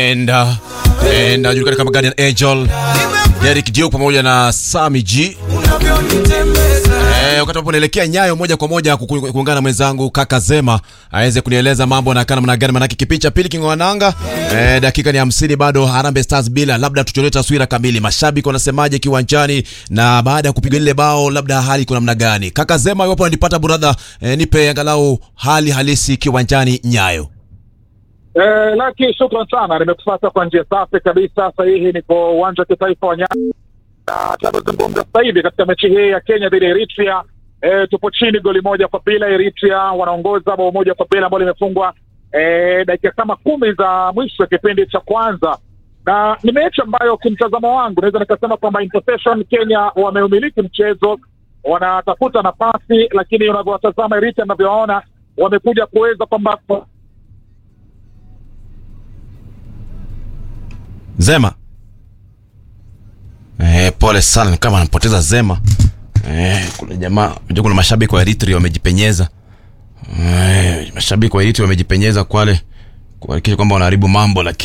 and uh, and anajulikana kama Guardian Angel Derek Dio pamoja na Sami G. Eh, wakati ambapo naelekea Nyayo moja kwa moja ku- ku- kuungana na mwenzangu kaka Zema aweze kunieleza mambo na kana namna gani, manake kipindi cha pili kingwananga. Eh, dakika ni hamsini bado Harambee Stars bila, labda tucholee taswira kamili, mashabiki wanasemaje kiwanjani, na baada ya kupiga lile bao, labda hali iko namna gani? Kaka Zema, iwapo unanipata brother, eh, nipe angalau hali halisi kiwanjani Nyayo. Eh, Laki, shukran sana, nimekupata kwa njia safi kabisa. Sahihi, niko uwanja wa kitaifa wa Nyayo na tunavyozungumza sasa hivi katika mechi hii ya Kenya dhidi ya Eritrea. Eh, tupo chini goli moja kwa bila. Eritrea wanaongoza bao moja kwa bila ambalo limefungwa eh, dakika kama kumi za mwisho ya kipindi cha kwanza, na ni mechi ambayo kimtazamo wangu naweza nikasema kwamba in possession Kenya wameumiliki mchezo, wanatafuta nafasi, lakini unavyowatazama Eritrea unavyowaona wamekuja kuweza kwamba Zema. Eh, pole sana ni kama anampoteza Zema. Eh, kuna jamaa, unajua kuna mashabiki wa Eritrea wamejipenyeza. Eh, mashabiki wa Eritrea wamejipenyeza kwale kuhakikisha kwamba wanaharibu mambo lakini